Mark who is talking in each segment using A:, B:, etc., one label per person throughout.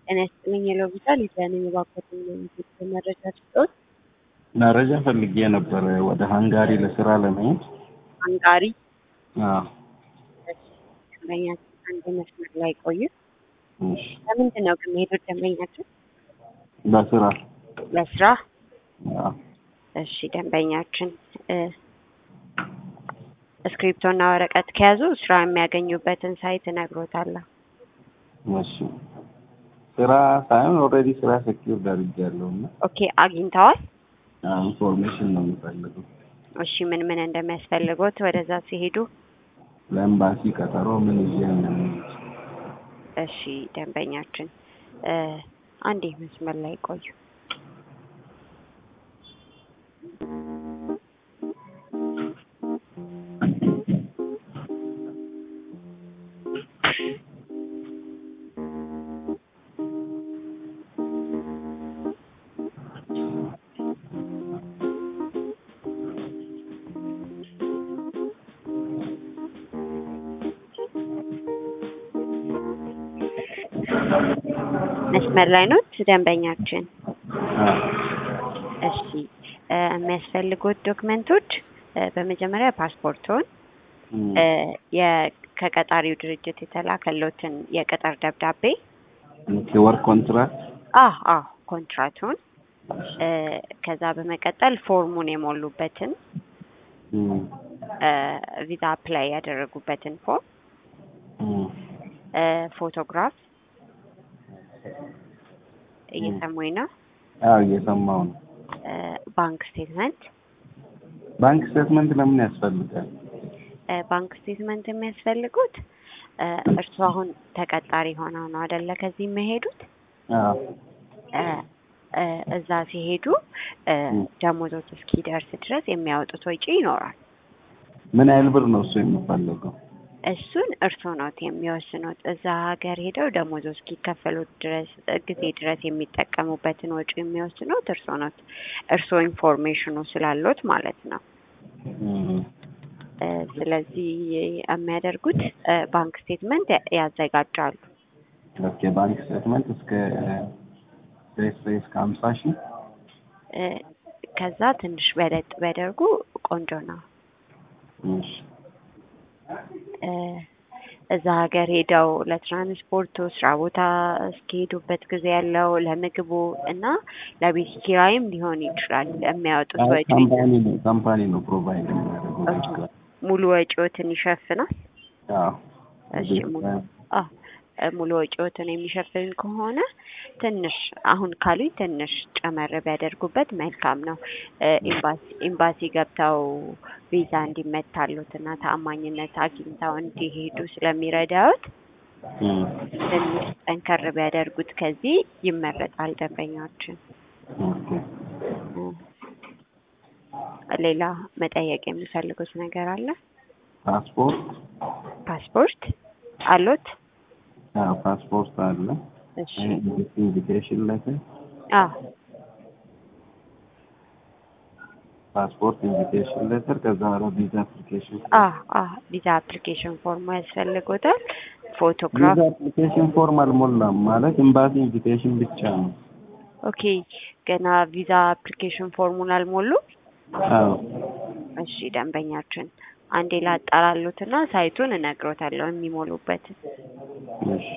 A: ጤና ይስጥልኝ የሎቢታል የዳነኝ የባኮትን የሚሰጥ መረጃ ስጦት
B: መረጃ ፈልጌ ነበር ወደ ሃንጋሪ ለስራ ለመሄድ።
A: ሃንጋሪ
B: አዎ፣
A: ደንበኛችን አንድ መስመር ላይ ቆዩ።
B: እሺ።
A: ለምንድን ነው ግን የሄዱት ደንበኛችን?
B: ለስራ
A: ለስራ።
B: አዎ።
A: እሺ ደንበኛችን እ እስክሪፕቶና ወረቀት ከያዙ ስራ የሚያገኙበትን ሳይት እነግሮታለሁ።
B: እሺ። ስራ ሳይሆን ኦልሬዲ ስራ ሴኪዩር አድርጌያለሁ እና
A: ኦኬ አግኝተዋል?
B: አዎ፣ ኢንፎርሜሽን ነው የምፈልገው
A: እሺ ምን ምን እንደሚያስፈልጎት ወደዛ ሲሄዱ?
B: ለኤምባሲ ቀጠሮ ምን ይዤ እንደምሄድ።
A: እሺ ደንበኛችን እ አንዴ መስመር ላይ ቆዩ። መስመር ላይ ኖት ደንበኛችን?
B: አዎ።
A: እሺ እ የሚያስፈልጉት ዶክመንቶች እ በመጀመሪያ ፓስፖርቶን
B: እም፣
A: እ የ- ከቀጣሪው ድርጅት የተላከሎትን የቅጥር ደብዳቤ
B: ኦኬ፣ ወርክ ኮንትራክት
A: አ አ ኮንትራቱን እ ከዛ በመቀጠል ፎርሙን የሞሉበትን
B: እም፣
A: እ ቪዛ አፕላይ ያደረጉበትን ፎርም
B: እም፣
A: እ ፎቶግራፍ እየሰሙኝ ነው።
B: አዎ እየሰማሁ ነው።
A: እ ባንክ ስቴትመንት
B: ባንክ ስቴትመንት ለምን ያስፈልጋል?
A: እ ባንክ ስቴትመንት የሚያስፈልጉት እ እርስዎ አሁን ተቀጣሪ ሆነው ነው አይደለ? ከዚህ የሚሄዱት
B: አዎ።
A: እ እ እዛ ሲሄዱ እ
B: ም።
A: ደሞዞት እስኪደርስ ድረስ የሚያወጡት ወጪ ይኖራል።
B: ምን ያህል ብር ነው እሱ የሚፈለገው?
A: እሱን እርስዎ ኖት የሚወስኑት። እዛ ሀገር ሄደው ደሞዞ እስኪከፈሉት ድረስ ጊዜ ድረስ የሚጠቀሙበትን ወጪ የሚወስኑት እርስዎ ኖት። እርስዎ ኢንፎርሜሽኑ ስላሎት ማለት ነው።
B: እም፣
A: እ ስለዚህ የሚያደርጉት እ ባንክ ስቴትመንት ያ- ያዘጋጃሉ።
B: ኦኬ፣ ባንክ ስቴትመንት እስከ ሬስ እስከ ሀምሳ ሺህ
A: እ ከዛ ትንሽ በለጥ ቢያደርጉ ቆንጆ ነው።
B: እሺ።
A: እ እዛ ሀገር ሄደው ለትራንስፖርቱ ስራ ቦታ እስኪሄዱበት ጊዜ ያለው ለምግቡ እና ለቤት ኪራይም ሊሆን ይችላል የሚያወጡት
B: አይ፣
A: ወጪ
B: ካምፓኒ ነው ካምፓኒ ነው ፕሮቫይድ የሚያደርገው።
A: ሙሉ ወጪዎትን ይሸፍናል።
B: አዎ።
A: እሺ ሙሉ አ እ ሙሉ ወጪዎትን የሚሸፍን ከሆነ ትንሽ አሁን ካሉኝ ትንሽ ጨመር ቢያደርጉበት መልካም ነው። እ ኤምባሲ ኤምባሲ ገብተው ቪዛ እንዲመታሉት እና ተአማኝነት አግኝተው እንዲሄዱ ስለሚረዳዎት
B: እም፣
A: ትንሽ ጠንከር ቢያደርጉት ከዚህ ይመረጣል። ደንበኛችን
B: ኦኬ።
A: እ ሌላ መጠየቅ የሚፈልጉት ነገር አለ?
B: ፓስፖርት
A: ፓስፖርት አሎት?
B: አዎ፣ ፓስፖርት አለ።
A: እሺ
B: ኢንቪቴሽን ሌተር
A: አዎ
B: ፓስፖርት ኢንቪቴሽን ሌተር ከዛ በኋላ ቪዛ አፕሊኬሽን
A: አ አ ቪዛ አፕሊኬሽን ፎርም ያስፈልጎታል። ፎቶግራፍ
B: ቪዛ አፕሊኬሽን ፎርም አልሞላም ማለት ኤምባሲ ኢንቪቴሽን ብቻ ነው።
A: ኦኬ። ገና ቪዛ አፕሊኬሽን ፎርሙን አልሞሉ?
B: አዎ
A: እሺ ደንበኛችን አንዴ ላጣራሉትና ሳይቱን እነግሮታለሁ የሚሞሉበትን።
B: እሺ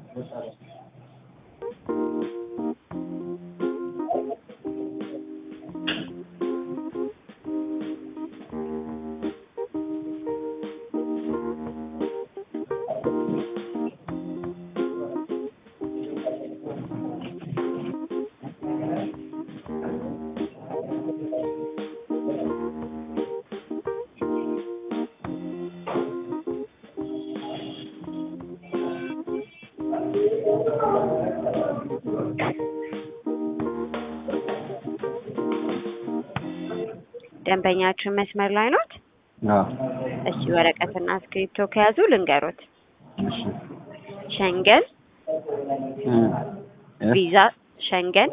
A: ደንበኛችን መስመር ላይ ኖት?
B: አዎ
A: እሺ ወረቀትና እስክሪፕቶ ከያዙ ልንገሮት።
B: እሺ
A: ሸንገን
B: እም፣ ኤስ
A: ቪዛ ሸንገን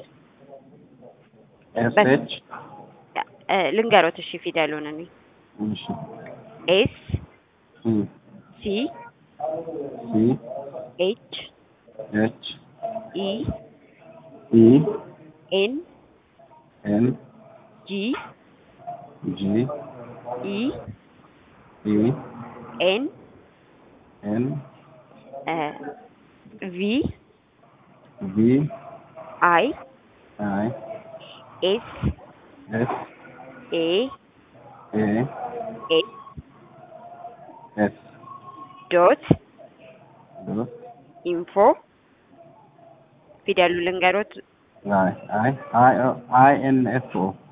B: ኤስ ኤች
A: እ ልንገሮት። እሺ ፊደሉን እኔ
B: እሺ
A: ኤስ
B: እም፣
A: ሲ
B: ሲ
A: ኤች
B: ኤች
A: ኢ
B: ኢ
A: ኤን
B: ኤን
A: ጂ
B: ጂ
A: ኢ
B: ኢ
A: ኤን
B: ኤን
A: ቪ
B: ቪ
A: አይ
B: አይ
A: ኤስ
B: ኤስ
A: ኤ
B: ኤ
A: ኤ
B: ኤስ
A: ዶት
B: ዶት
A: ኢንፎ ፊደሉ ልንገሮት
B: አይ አይ አይ አይ ኤን ኤፍ ኦ